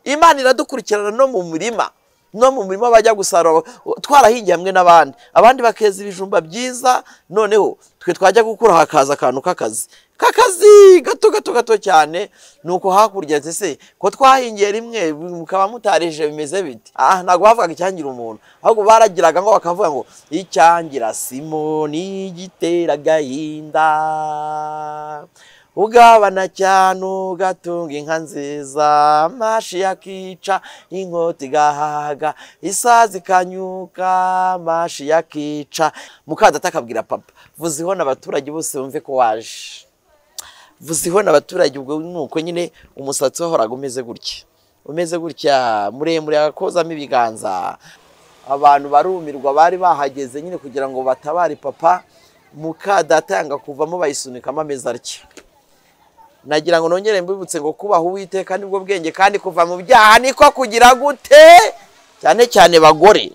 imana iradukurikirana no mu murima no mu murima bajya gusarura twarahingiye hamwe n'abandi abandi bakeza ibijumba byiza noneho twe twajya gukura hakaza akantu k'akazi k'akazi gato gato gato cyane ni uko hakurya se ko twahingiye rimwe mukaba mutarije bimeze biti aha ntabwo bavugaga icyangira umuntu ahubwo baragiraga ngo bakavuga ngo icyangira simoni gitera agahinda ugabana cyane ugatunga inka nziza mashi yakica inkota igahaga isazi ikanyuka mashi yakica mukadata akabwira papa vuziho n'abaturage bose bumve ko waje vuziho n'abaturage ubwo ni uko nyine umusatsi wahoraga umeze gutya umeze gutya muremure akozamo ibiganza abantu barumirwa bari bahageze nyine kugira ngo batabare papa mukadata yanga kuvamo bayisunikamo ameza atya nagira ngo nongere mbibutse ngo kubaha uwiteka nibwo bwenge kandi kuva mu byaha niko kugira gute cyane cyane bagore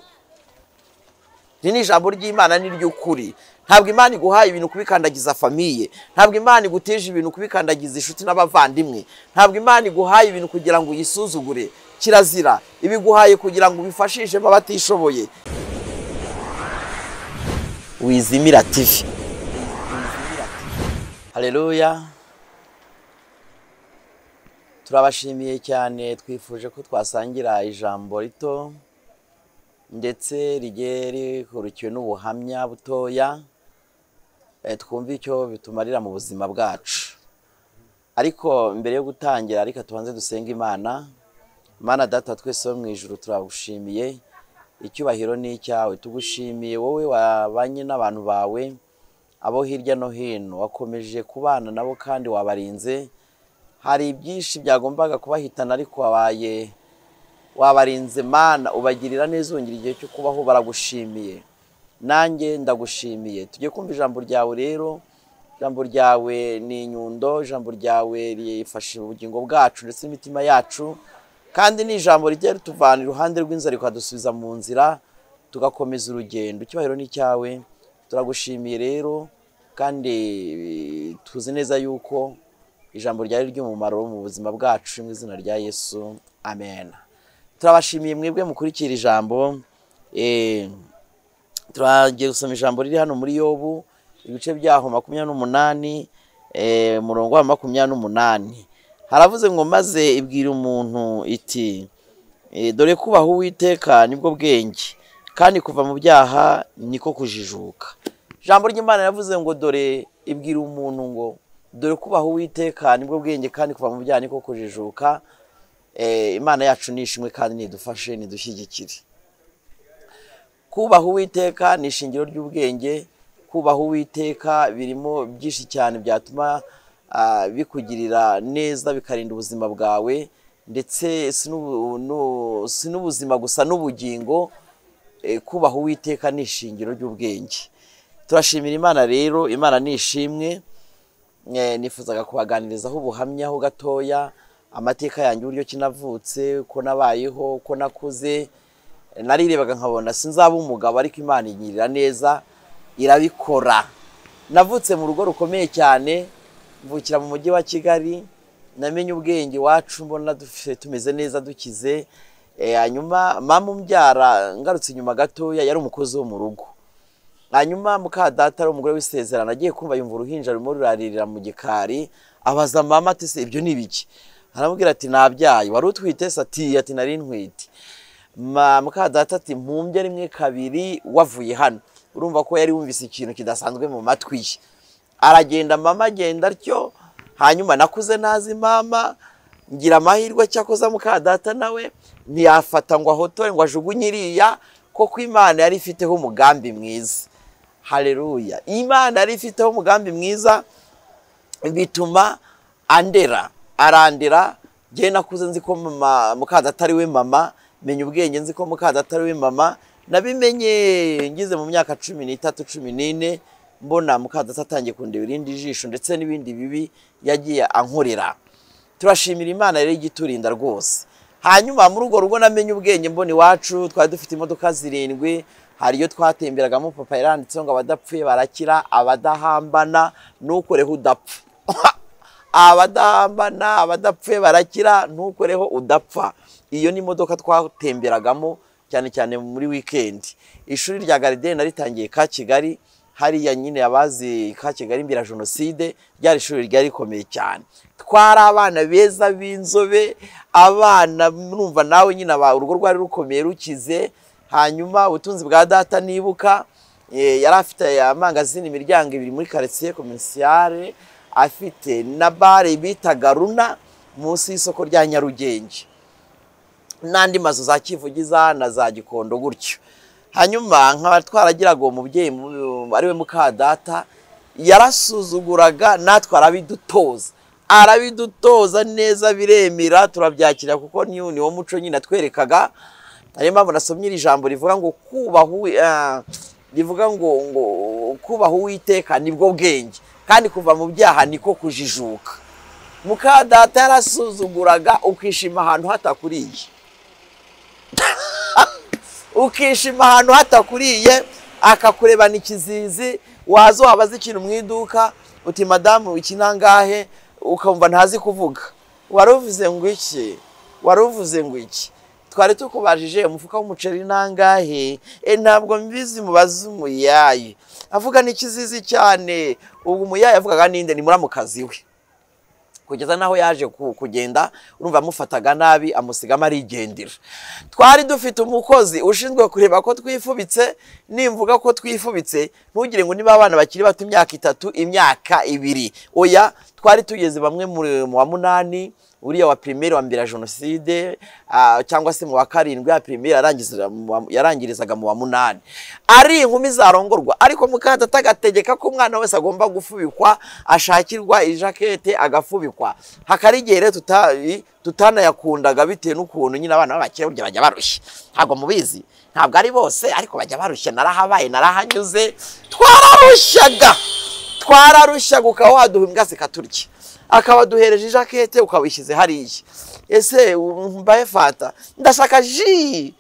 iri ni ijambo ry'imana ni ry'ukuri ntabwo imana iguhaye ibintu kubikandagiza famiye ntabwo imana igutije ibintu kubikandagiza inshuti n'abavandimwe ntabwo imana iguhaye ibintu kugira ngo uyisuzugure kirazira ibiguhaye kugira ngo ubifashishemo abatishoboye wizimira tivi hareruya turabashimiye cyane twifuje ko twasangira ijambo rito ndetse rigiye rikurikiwe n'ubuhamya butoya twumve icyo bitumarira mu buzima bwacu ariko mbere yo gutangira reka tubanze dusenga imana imana data twese wo mu ijoro turagushimiye icyubahiro ni icyawe tugushimiye wowe wabanye n'abantu bawe abo hirya no hino wakomeje kubana nabo kandi wabarinze hari ibyinshi byagombaga kubahitana ariko wabaye wabarinze mana ubagirira neza wongera igihe cyo kubaho baragushimiye nanjye ndagushimiye tujye kumva ijambo ryawe rero ijambo ryawe ni inyundo ijambo ryawe rifasha ubugingo bwacu ndetse n'imitima yacu kandi ni ijambo rijya rituvana iruhande rw'inzara rikadusubiza mu nzira tugakomeza urugendo icyubahiro ni icyawe turagushimiye rero kandi tuzi neza yuko ijambo ryari ry'umumaro mu buzima bwacu mu izina rya yesu amen turabashimiye mwebwe mukurikira ijambo turagiye gusoma ijambo riri hano muri yobu ibice byaho makumyabiri n'umunani umurongo wa makumyabiri n'umunani haravuze ngo maze ibwira umuntu iti dore kubaha uwiteka nibwo bwenge kandi kuva mu byaha niko kujijuka ijambo ry'imana yavuze ngo dore ibwira umuntu ngo dore kubaha uwiteka nibwo bwenge kandi kuva mu byaha niko kujijuka imana yacu ni ishimwe kandi nidufashe nidushyigikire kubaha uwiteka ni ishingiro ry'ubwenge kubaha uwiteka birimo byinshi cyane byatuma bikugirira neza bikarinda ubuzima bwawe ndetse si n'ubuzima gusa n'ubugingo kubaha uwiteka ni ishingiro ry'ubwenge turashimira imana rero imana ni ishimwe nifuzaga kubaganirizaho ubuhamyaho gatoya amateka yanjye uburyo kinavutse uko nabayeho uko nakuze narirebaga nkabona sinzaba umugabo ariko imana igirira neza irabikora navutse mu rugo rukomeye cyane mvukira mu mujyi wa kigali namenye ubwenge wacu mbona tumeze neza dukize hanyuma mama umbyara ngarutse inyuma gatoya yari umukozi wo mu rugo hanyuma mukadata ari umugore w'isezerano agiye kumva yumva uruhinja rumwe ruraririra mu gikari abaza mama ati se ibyo ni ibiki aramubwira ati nabyaye wari utwite se ati ati nari ntwite mukadata ati mpumbye rimwe kabiri wavuye hano urumva ko yari wumvise ikintu kidasanzwe mu matwi ye aragenda mama agenda atyo hanyuma nakuze nazi mama ngira amahirwe cyakoza mukadata nawe ntiyafata ngo ahotore ngo ajugunye iriya koko imana yari ifiteho umugambi mwiza hareruya imana yari ifiteho umugambi mwiza bituma andera arandera ngewe nakuze nzi ko mukadata ari we mama menya ubwenge nzi ko mukadata ari we mama nabimenye ngize mu myaka cumi n'itatu cumi n'ine mbona mukadata atangiye kundeba irindi jisho ndetse n'ibindi bibi yagiye ankorera turashimira imana yari igiturinda rwose hanyuma muri urwo rugo namenye ubwenge mbona iwacu twari dufite imodoka zirindwi hari iyo twatemberagamo papa yaranditseho ngo abadapfuye barakira abadahambana ntukoreho udapfa abadahambana abadapfuye barakira ntukoreho udapfa iyo ni imodoka twatemberagamo cyane cyane muri wikendi ishuri rya garideni naritangiye ka kigali hariya nyine abazi ka kigali imbere ya jenoside ryari ishuri ryari rikomeye cyane twari abana beza b'inzobe abana numva nawe nyine aba- urugo rwari rukomeye rukize hanyuma ubutunzi bwa data nibuka eh, yari afite amangazini imiryango ibiri muri karitsiye komerisiyare afite na bare bitaga runa munsi y'isoko rya nyarugenge n'andi mazu za kivugiza na za gikondo gutyo hanyuma nkaba twaragiraga uwo mubyeyi mu- ariwe mukadata yarasuzuguraga natwe arabidutoza arabidutoza neza biremera turabyakira kuko ni ni wo muco nyine atwerekaga niyo mpamvu nasomye iri jambo rivuga ngo kubaha uwi- ah, rivuga ngo ngo kubaha uwiteka nibwo bwenge kandi kuva mu byaha niko kujijuka mukadata yarasuzuguraga ukishima ahantu hatakuriye ukishima ahantu hatakuriye akakurebana ikizizi waza wabaza ikintu mu iduka uti madamu iki nangahe ukumva ntazi kuvuga wari uvuze ngo iki wari uvuze ngo iki twari tukubajije umufuka w'umuceri nangahe e ntabwo mbizi mubaze umuyayi avuga n'ikizizi cyane ubwo umuyayi avugaga ninde ni muramukazi we kugeza n'aho yaje ku- kugenda urumva amufataga nabi amusigamo arigendera twari dufite umukozi ushinzwe kureba ko twifubitse nimvuga ko twifubitse ntugire ngo niba abana bakiri bato imyaka itatu imyaka ibiri oya twari tugeze bamwe muri- mu wa munani uriya wa pirimeri wa mbere ya jenoside ah, cyangwa se mu wa karindwi ya pirimeri yarangirizaga mu wa- yarangirizaga mu wa munani ari inkumi zarongorwa ariko mukadata agategeka ko umwana wese agomba gufubikwa ashakirwa ijakete agafubikwa hakaba igihe rero tuta- tutanayakundaga bitewe n'ukuntu nyine abana b'abakire burya bajya barushya ntabwo mubizi ntabwo ari bose ariko bajya barushya narahabaye narahanyuze twararushyaga twararushyaga ukaba waduha imbwa zikaturya akaba duhereje ijakete ukawishyize hariya ese mbaye fata ndashaka ji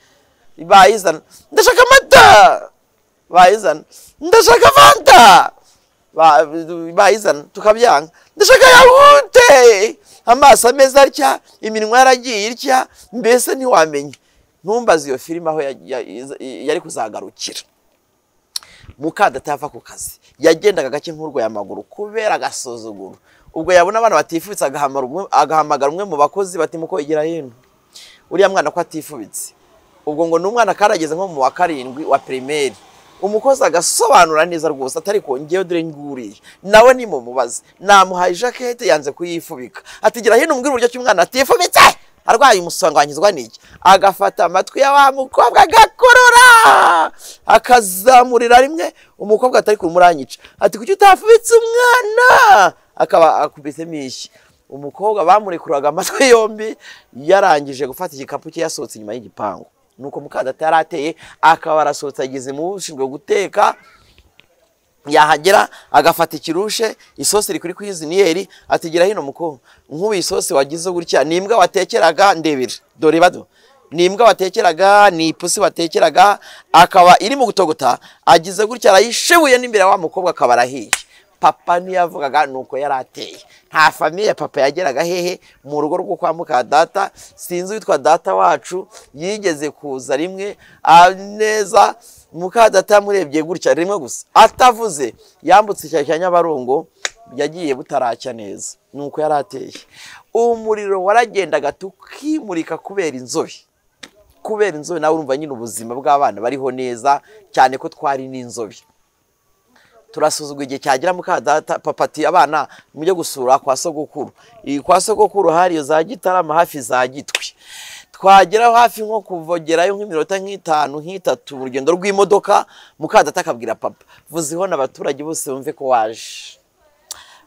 bayizana ndashaka amata bayizana ndashaka fanta Ba- bayizana tukabyanga ndashaka yawute amaso ameze atya iminwa yaragiye itya mbese ntiwamenya ntumbaze iyo filime aho ya- ya- yari kuzagarukira mukadata yava ku kazi yagendaga gake nk'urwaye amaguru kubera agasuzuguro ubwo yabona abana batifubitse agahamara umwe- agahamagara umwe mu bakozi bati mukogera hino uriya mwana ko atifubitse ubwo ngo ni umwana karageze nko mu wa karindwi wa pirimeri umukozi agasobanura neza rwose atari kongeyeho dore nguriye nawe nimumubaze namuhaye ijakete yanze kuyifubika atigira hino umbwira uburyo ki umwana atifubitse arwaye umusanganyizwa n'iki agafata amatwi ya wa mukobwa agakurura akazamurira rimwe umukobwa atari kumuranyica ati kuki utafubitse umwana akaba akubisemo ishyi umukobwa bamurekuraga amatwi yombi yarangije gufata igikapu cye yasohotse inyuma y'igipangu nuko mukadata yari ateye akaba arasohotse ageze mu ushinzwe guteka yahagera agafata ikirushe isosi iri kuri kwiziniyeri atigera hino mukobwa nk'ubu iyi sosi wagize gutya ni imbwa watekeraga ndebera dore bado ni imbwa watekeraga ni ipusi watekeraga akaba iri mu gutogota agize gutya arayishibuye n'imbere ya wa mukobwa akaba arahiye papa niyo yavugaga nuko yari ateye nta famiye ya papa yageraga hehe mu rugo rwo kwa muka data sinzi witwa data wacu yigeze kuza rimwe aneza mukadata yamurebye gutya rimwe gusa atavuze yambutse icyaro cya nyabarongo yagiye butaracya neza nuko yari ateye umuriro waragendaga tukimurika kubera inzobe kubera inzobe nawe urumva nyine ubuzima bw'abana bariho neza cyane ko twari n'inzobe turasuzugura igihe cyagera mukadata papa ati abana mujye gusura kwa sogokuru iyi kwa sogokuru hari iyo za gitarama hafi za gitwi twageraho hafi nko kuvogerayo nk'iminota nk'itanu nk'itatu mu rugendo rw'imodoka mukadata akabwira papa vuziho n'abaturage bose bumve ko waje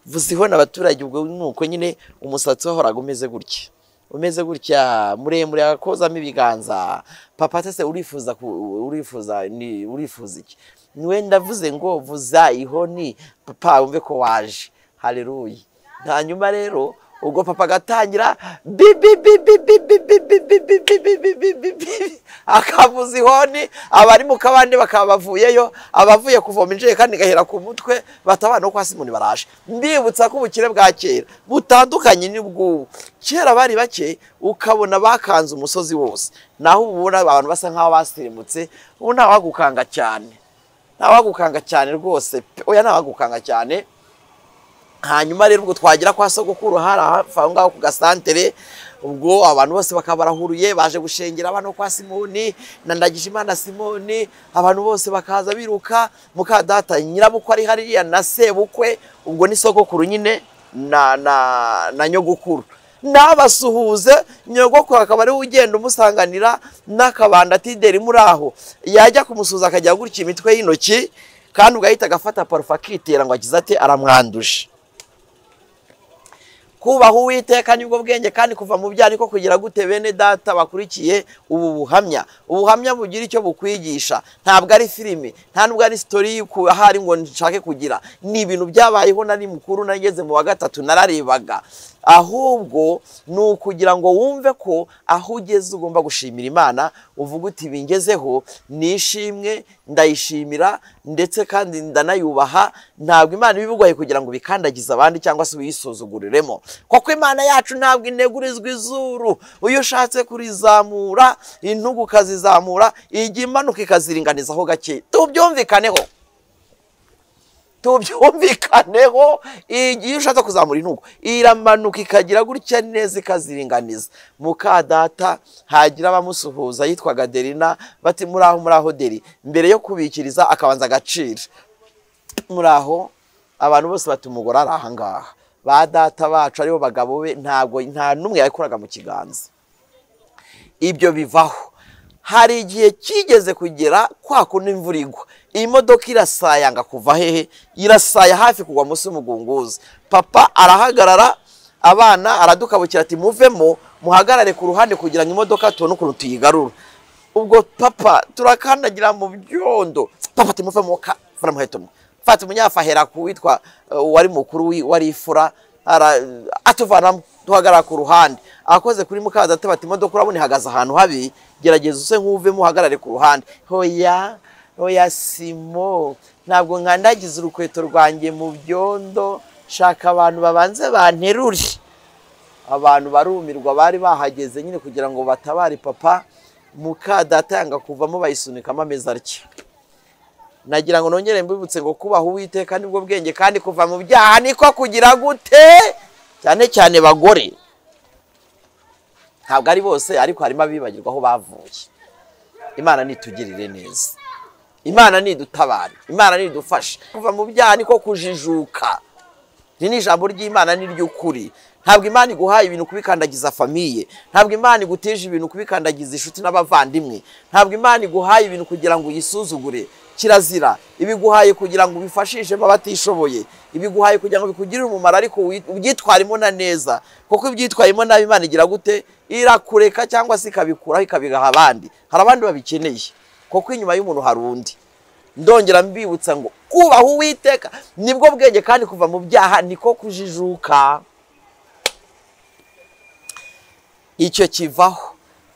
vuziho n'abaturage ubwo nuko nyine umusatsi wahoraga umeze gutya umeze gutya muremure akozamo ibiganza papa ati ese urifuza ku- urifuza ni urifuza iki niwe ndavuze ngo vuza ihoni papa wumve ko waje haleluya hanyuma rero ubwo papa agatangira bi bi bi bi bi bi bi bi bi bi bi bi bi bi bi bi. akavuza ihoni abari mu kabande bakaba bavuyeyo abavuye kuvoma injerekani igahera ku mutwe batabana no kwa simoni baraje mbibutsa ko ubukire bwa kera butandukanye n'ubw'ubu kera bari bake ukabona bakanze umusozi wose naho ubu ubona abantu basa nk'aho basirimutse ubu ntawagukanga cyane ntawagukanga cyane rwose pe oya ntawagukanga cyane hanyuma rero ubwo twagira kwa sogokuru hari hafi aho ngaho ku gasantere ubwo abantu bose bakaba barahuruye baje gushengera abana kwa simoni na ndagijimana simoni abantu bose bakaza biruka mukadata nyirabukwe ari hariya na sebukwe ubwo ni sogokuru nyine na na na nyogokuru nabasuhuze nyogokuru akaba ariwe ugenda umusanganira n'akabanda tideri muri aho yajya kumusuhuza akajya gutya imitwe y'intoki kandi ugahita agafata parufe akitera ngo agize ate aramwanduje kubaha uwiteka nibwo bwenge kandi kuva mu byaha niko kugira gute bene data bakurikiye ubu buhamya ubuhamya bugira icyo bukwigisha ntabwo ari filime nta nubwo ari sitori ahari ngo nshake kugira ni ibintu byabayeho nari mukuru nageze mu wa gatatu nararebaga ahubwo ni ukugira ngo wumve ko aho ugeze ugomba gushimira imana uvuga uti bingezeho nishimwe ndayishimira ndetse kandi ndanayubaha ntabwo imana ibibugaye kugira ngo bikandagize abandi cyangwa se uyisuzuguriremo kuko imana yacu ntabwo inegurizwa izuru iyo ushatse kurizamura intugu ukazizamura ijya imanuka ikaziringanizaho gake tubyumvikaneho tubyumvikaneho igihe ushatse kuzamura intugu iramanuka ikagira gutya neza ikaziringaniza mukadata hagira abamusuhuza yitwaga derina bati muri aho muri aho deri mbere yo kubikiriza akabanza agaciro muri aho abantu bose bati umugore ari ahangaha ba data bacu aribo bagabo be ntabwo nta n'umwe yabikoraga mu kiganza ibyo bivaho hari igihe kigeze kugera kwa kundi imvura igwa iyi modoka irasayanga kuva hehe irasaya hafi kugwa munsi y'umugunguzi papa arahagarara abana aradukabukira ati muvemo muhagarare ku ruhande kugira ngo imodoka tubone ukuntu tuyigarura ubwo papa turakandagira mu byondo papa ati muvemo fura muheto mwe fata umunyafu ahera ku witwa uh, wari mukuru wi- wari ifura ara- atuvanamo duhagarara ku ruhande akoze kuri mukadata bati imodoka urabona ihagaze ahantu habi gerageza use nk'uvemo uhagarare ku ruhande hoya oya simo ntabwo nkandagiza urukweto rwanjye mu byondo shaka abantu babanze banterure abantu barumirwa bari bahageze nyine kugira ngo batabare papa mukadata yanga kuvamo bayisunikamo ameza atya nagira ngo nongere mbibutse ngo kubaha uwiteka nibwo bwenge kandi kuva mu byaha niko kugira gute cyane cyane bagore ntabwo ari bose ariko harimo abibagirwa aho bavuye imana nitugirire neza imana nidutabara imana nidufasha kuva mu byaha niko kujijuka iri ni ijambo ry'imana ni ry'ukuri ntabwo imana iguhaye ibintu kubikandagiza famiye ntabwo imana igutije ibintu kubikandagiza inshuti n'abavandimwe ntabwo imana iguhaye ibintu kugira ngo uyisuzugure kirazira ibiguhaye kugira ngo ubifashishemo abatishoboye ibiguhaye kugira ngo bikugirire umumaro ariko uyi- ubyitwaremo na neza kuko ibyitwayemo nabi imana igira gute irakureka cyangwa se ikabikuraho ikabigaha abandi hari abandi babikeneye kuko inyuma y'umuntu hari undi ndongera mbibutsa ngo kubaha uwiteka nibwo bwenge kandi kuva mu byaha niko kujijuka icyo kivaho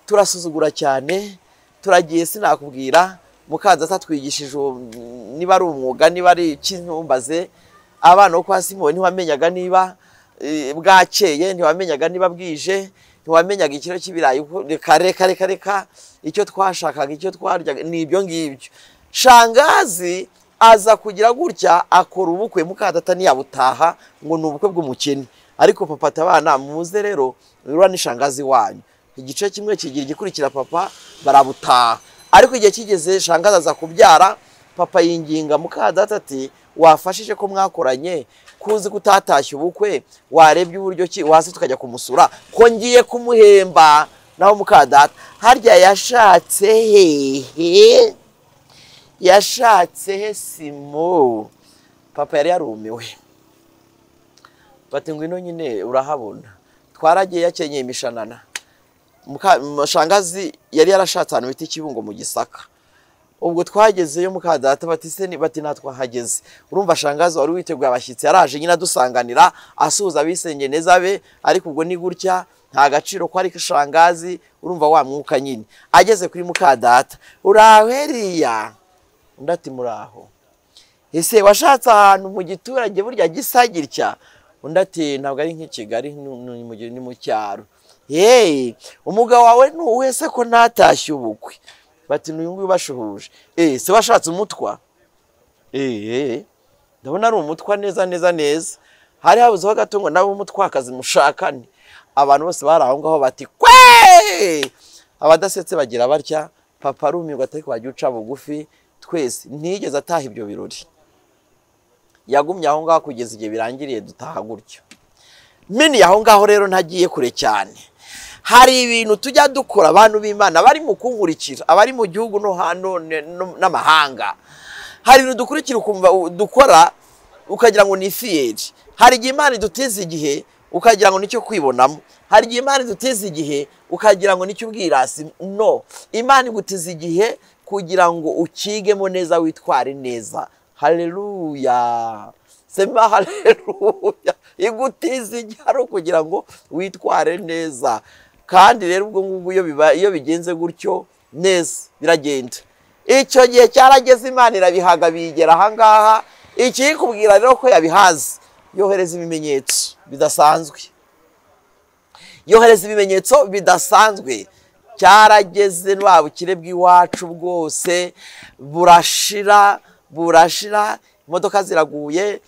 turasuzugura cyane turagiye sinakubwira mukanza atwigishije uwo, mm, niba ari umwuga niba ari ikintumbaze abana bo kwa simoni ntiwamenyaga niba eh, bwakeye ntiwamenyaga niba bwije ntiwamenyaga ikiro cy'ibirayi uko- reka reka reka reka icyo twashakaga icyo twaryaga ni ibyo ngibyo shangazi aza kugira gutya akora ubukwe mukadata ntiyabutaha ngo ni ubukwe bw'umukene ariko papa ati abana muze rero rura n'ishangazi wanyu igice kimwe kigira igikurikira papa barabutaha ariko igihe kigeze shangazi aza kubyara papa yinginga mukadata ati wafashije ko mwakoranye kuzi kutatashya ubukwe warebye uburyo ki waza tukajya kumusura ko ngiye kumuhemba naho mukadata harya yashatse hehe yashatse he simo papa yari yarumiwe bati ngwino nyine urahabona twaragiye yakenyeye imishanana Muka- m- shangazi yari yarashatse ahantu bita ikibungo mu gisaka ubwo twagezeyo mukadata bati se ni- bati natwahageze urumva shangazi wari witeguye abashyitsi yaraje nyine adusanganira asuhuza abisenge neza be ariko ubwo ni gutya nta gaciro ko ari kashangazi urumva wa mwuka nyine ageze kuri mukadata uraho eriya undi ati muraho ese washatse ahantu mu giturage burya gisa gitya undi ati ntabwo ari nk'i kigali ni mu cyaro yeee umugabo wawe ni uwe se ko ntatashye ubukwe bati n'uyu nguyu bashuhuje eee se washatse umutwa eee ndabona ari umutwa neza neza neza hari habuzeho gato ngo nawe umutwakazi mushakane abantu bose bari aho ngaho bati kweee abadasetse bagira batya papa arumirwa atari wajya uca bugufi twese ntiyigeze ataha ibyo birori yagumye aho ngaho kugeza igihe birangiriye dutaha gutyo mini aho ngaho rero ntagiye kure cyane hari ibintu tujya dukora abantu b'imana bari mu kunkurikira abari mu gihugu no hano n'amahanga hari ibintu dukurikira dukora ukagira ngo ni fiyeri hari igihe imana iduteza igihe ukagira ngo nicyo kwibonamo hari igihe imana iduteza igihe ukagira ngo nicyo ubwirasi no imana iguteza igihe kugira ngo ukigemo neza witware neza hareruya sema hareruya igutiza igiharo kugira ngo witware neza kandi rero ubwo ngubwo iyo bigenze gutyo neza biragenda icyo gihe cyarageze imana irabihaga biyigera ahangaha ikikubwira rero ko yabihaze yohereza ibimenyetso bidasanzwe yohereza ibimenyetso bidasanzwe cyarageze nta bukire bw'iwacu bwose burashira burashira imodoka ziraguye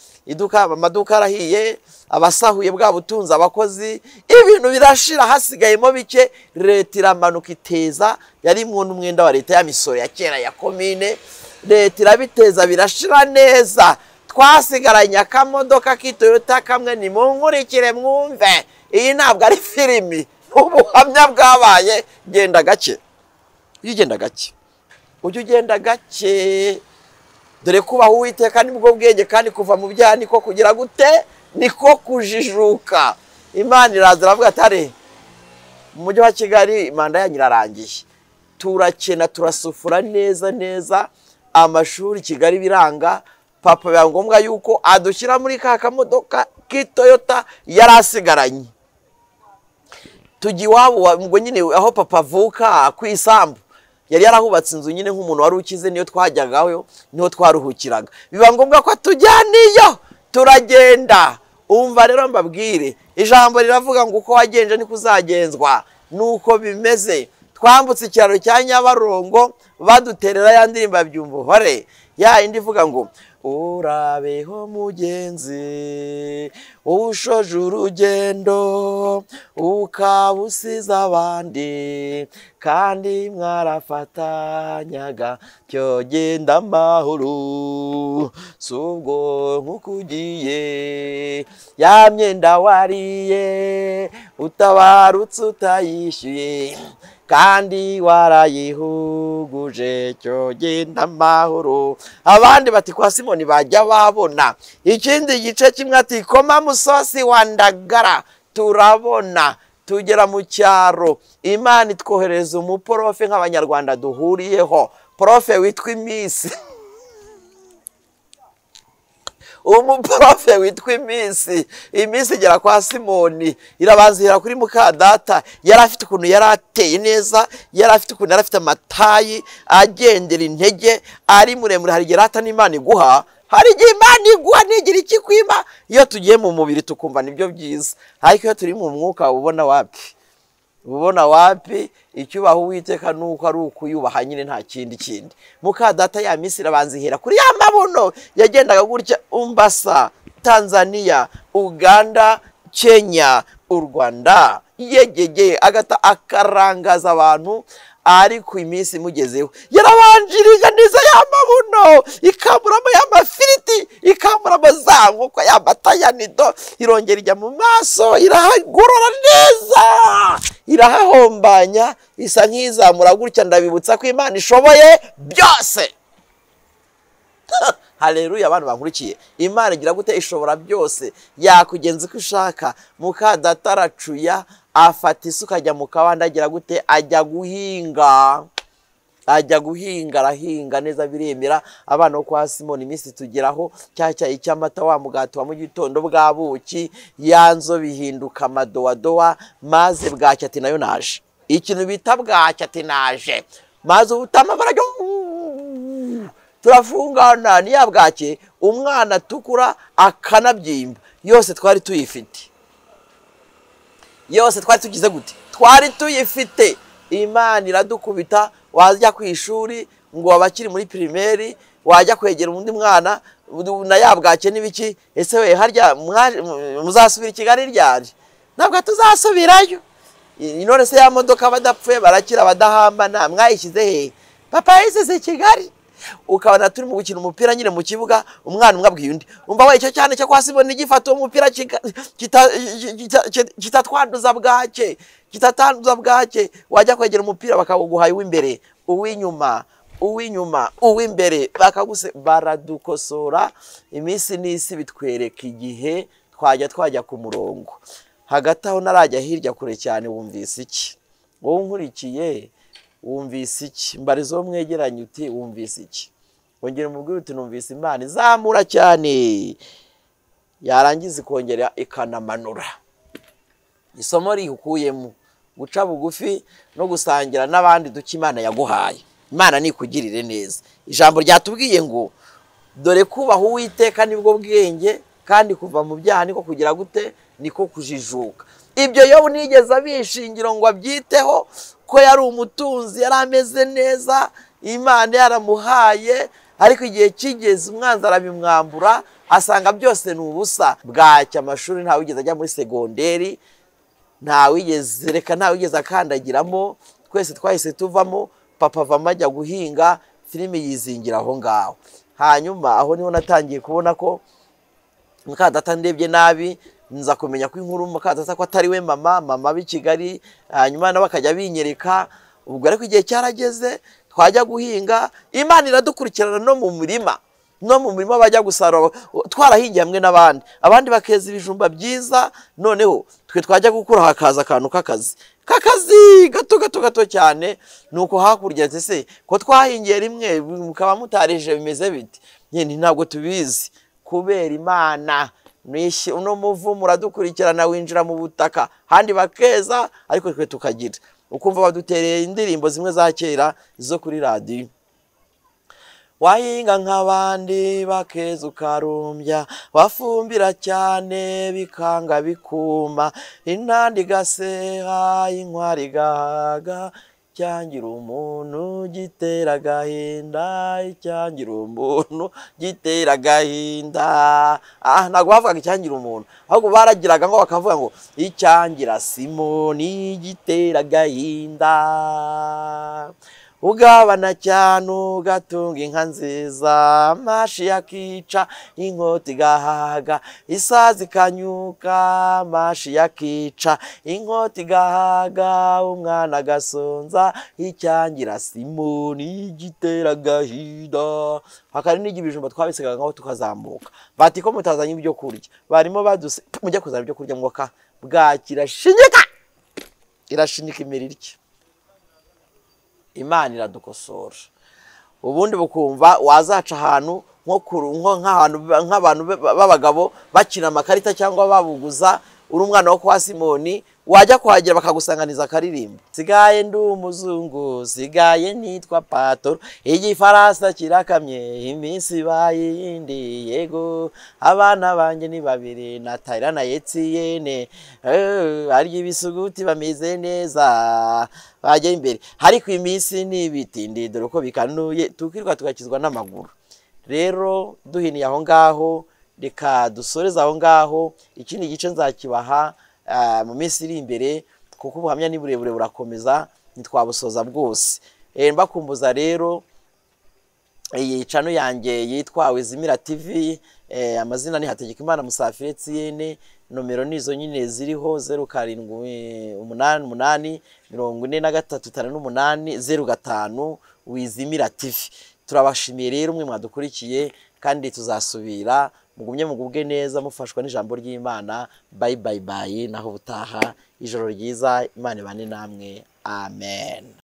amaduka arahiye abasahuye bwa butunzi abakozi ibintu birashira hasigayemo bike leta iramanuka iteza yari imwe umwenda wa leta ya misoro ya kera ya komine leta irabiteza birashira neza twasigaranye akamodoka k'itoyota kamwe ni munkurikire mwumve iyi ntabwo ari filimi ubuhamya bwabaye genda gake iyo ugenda gake ujya ugenda gake dore kubaho uwiteka nibwo bwenge kandi kuva mu byaha niko kugira gute niko kujijuka imana iraza iravuga atare mu mujyi wa kigali manda yanyu irarangiye turakena turasufura neza neza amashuri kigali biranga papa biba ngombwa yuko adushyira muri ka kamodoka k'itoyota yari asigaranye tujya iwabo ngo nyine aho papa avuka ku isambu yari yarahubatse inzu nyine nk'umuntu wari ukize niyo twajyagaho niho twaruhukiraga biba ngombwa ko tujyaniyo turagenda umva rero mbabwire ijambo riravuga ngo uko wagenje niko uzagenzwa nuko bimeze twambutse ikiraro cya nyabarongo baduterera ya ndirimbo ya byumvuhore ya indi ivuga ngo urabeho mugenzi ushoje urugendo ukaba usize abandi kandi mwarafatanyaga byogenda amahoro si ubwo nk'uko ugiye ya myenda wariye utabarutse utayishyuye kandi warayihuguje cyo genda amahoro abandi bati kwa simoni bajya babona ikindi gice kimwe ati koma musosi wa ndagara turabona tugera mu cyaro imana itwohereza umuporofe nk'abanyarwanda duhuriyeho porofe witwa iminsi umuporofe witwa iminsi iminsi igera kwa simoni irabanzira kuri mukadata yari afite ukuntu yari ateye neza yari afite ukuntu yari afite amatayi agendera intege ari muremure hari igihe rata n'imana iguha hari igihe imana iguha ntigira ikikwima iyo tugiye mu mubiri tukumva nibyo byiza ariko iyo turi mu mwuka ubona wapi ubona wapi icyubaho uwiteka nuko ari ukuyubaha nyine nta kindi kindi mukadata ya minsi irabanza ihera kuri ya mabuno yagendaga gutya umbasa tanzania uganda kenya u rwanda yegege agata akarangaza abantu ariko iminsi imugezeho yarabanjirije neza ya mabuno ikamuramo ya mafiriti ikamuramo za nkoko ya mata ya nido irongera ijya mu maso irahagorora neza irahahombanya isa nk'izamura gutya ndabibutsa ko imana ishoboye byose hareruye abantu bankurikiye imana igira gute ishobora byose yakugenza uko ishaka mukadata afata isuka ajya mu kabande agira gute ajya guhinga ajya guhinga arahinga neza biremera abana bo kwa simoni iminsi tugeraho cyacya icyamata wa mugati wa mu gitondo bw'abuki ya nzo bihinduka amadowadowa maze bwacya ati nayo naje ikintu bita bwacya ati naje maze ubutama barajya turafungana niya bwake umwana atukura akanabyimba yose twari tuyifite yose twari tugize gute twari tuyifite imana iradukubita wajya ku ishuri ngo abakiri muri pirimeri wajya kwegera undi mwana na yabwake n'ibiki ese we harya muzasubira i kigali ryari ntabwo tuzasubirayo none se ya modoka badapfuye barakira badahambana mwayishyize hehe papa yisize i kigali ukabona turi mu gukina umupira nyine mu kibuga umwana umwe abwiye undi umva we icyo cyane cyo kwa simoni gifata uwo mupira kitatwanduza bwake kitatanduza bwake wajya kwegera umupira bakawuguhaye uw'imbere uw'inyuma uw'inyuma uw'imbere bakaguse baradukosora iminsi n'isi bitwereka igihe twajya twajya ku murongo hagati aho narajya hirya kure cyane wumvise iki wowe unkurikiye wumvise iki mbarizo mwegeranye uti wumvise iki wongera umubwire uti numvise imana izamura cyane yarangiza ikongera ikanamanura isomo rikuyemo guca bugufi no gusangira n'abandi duke imana yaguhaye imana nikugirire neza ijambo ryatubwiye ngo dore kubaha uwiteka nibwo bwenge kandi kuva mu byaha niko kugira gute niko kujijuka ibyo yobu nigeze abishingira ngo abyiteho ko yari umutunzi yari ameze neza imana yaramuhaye ariko igihe kigeze umwanzi arabimwambura asanga byose ni ubusa bwacya amashuri ntawigeze ajya muri segonderi ntawigeze reka ntawigeze akandagiramo twese twahise tuvamo papa avamo ajya guhinga filime yizingira aho ngaho hanyuma aho niho natangiye kubona ko mukadata ndebye nabi nza kumenya ko inkuru mukadata ko atari we mama mama b'i kigali hanyuma nabo bakajya binyereka ubwo ariko igihe cyarageze twajya guhinga imana iradukurikirana no mu murima no mu murima bajya gusarura twarahingiye hamwe n'abandi abandi bakeza ibijumba byiza noneho twe twajya gukura hakaza akantu k'akazi k'akazi gato gato gato cyane ni uko hakurya se ko twahingiye rimwe mukaba mutarije bimeze biti nyine ntabwo tubizi kubera imana uno muvumu uradukurikirana winjira mu butaka handi bakeza ariko twe tukagira ukumva badutereye indirimbo zimwe za kera zo kuri radiyo wahinga nk'abandi bakeza ukarumbya wafumbira cyane bikanga bikuma intanda igaseha inkwari igahaga cyangira umuntu gitera agahinda icyangira umuntu gitera agahinda aha ntabwo bavugaga icyangira umuntu ahubwo baragiraga ngo bakavuga ngo icyangira simoni gitera agahinda ugabana cyane ugatunga inka nziza amashi yakica inkota igahaga isazi ikanyuka amashi yakica inkota igahaga umwana agasonza icyangira simoni igitera agahinda hakari n'igihe ibijumba twabisigaga tukazamuka bati ko mutazanye ibyo kurya barimo baduse mujya kuzana ibyo kurya mwaka bwaki irashinyika irashinyika imirire imana iradukosora ubundi bukumva wazaca ahantu nk'abantu b'abagabo bakina amakarita cyangwa babuguza uri umwana wo kwa simoni wajya kuhagera bakagusanganiza akaririmbo sigaye ndi umuzungu sigaye nitwa patoro igifaransa kirakamye iminsi ibaye yindi yego abana banjye ni babiri na tayira na yetiyene harya ibisuguti bameze neza bajya imbere ariko iminsi ni ibiti ndidore uko bikanuye tukirwa tugakizwa n'amaguru rero duhiniye aho ngaho reka dusoreze aho ngaho ikindi gice nzakibaha mu minsi iri imbere kuko ubuhamya ni burebure burakomeza ntitwabusoza bwose mbakumbuza rero iyi cano yanjye yitwa wizimira tv amazina ni hategekimana musafiri etiyene nomero nizo nyine ziriho zeru karindwi umunani umunani mirongo ine na gatatu itanu n'umunani zeru gatanu wizimira tv turabashimiye rero umwe mwadukurikiye kandi tuzasubira mugumye mugubwe neza mufashwa n'ijambo ry'imana bayi bayi bayi naho ubutaha ijoro ryiza imana ibane namwe amen